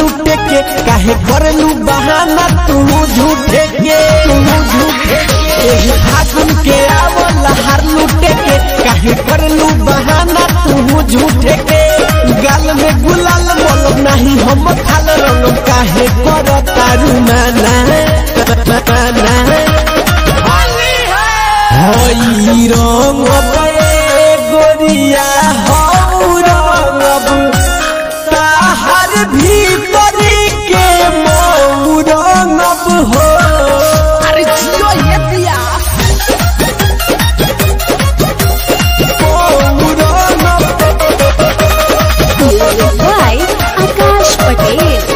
लूटे के काहे करलू बहाना तू झूठे के तू झूठे के एही फागुन के आवल हार लूटे के काहे करलू बहाना तू झूठे के गाल में गुलाल मोल नहीं हम खाल रंग काहे कर तारू माना माना हई रंग पे गोरिया हऊ रंग ताहर भीतरी के मऊ रंग हो अरे जियो ये दिया मऊ रंग by Akash Patel.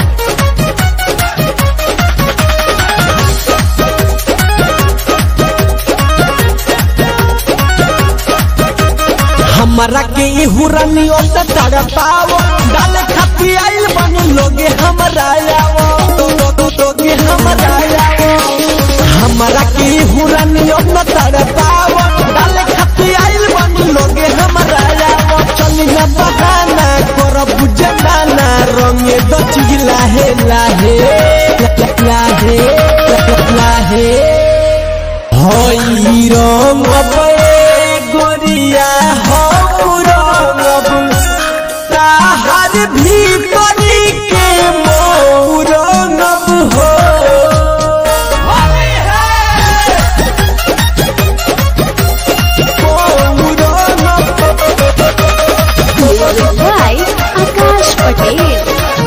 हमारा के हुरनी ओत तड़पाओ डाले खाती आइल बन लोगे हमरा आओ तो तो तो लोगे हमरा आओ हमारा के हुरनी ओत तड़पाओ डाले खाती आइल बन लोगे हमरा आओ चली न बहाना कर बुझे नाना रंगे दो चीज लाहे लाहे लाहे लाहे हई रंग पे गोरिया हऊ रंग ताहर भीतरी के मऊ रंग हो मऊ रंग by Akash Patel.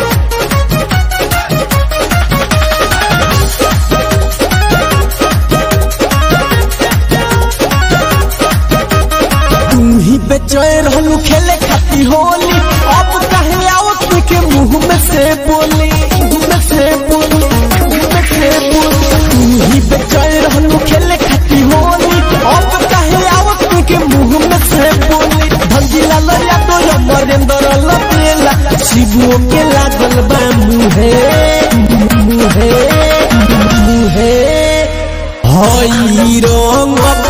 तू ही बेचैन रहलू खेले खाती होली अब कहे आओ तू के मुंह में से बोली मुंह में से बोली मुंह में से बोली तू ही बेचैन रहलू खेले खाती होली अब कहे आओ तू के मुंह में से बोली भंजिला लया तो अमरेंद्र लपेला शिवो के लागल बा मुहे मुहे मुहे हई रंग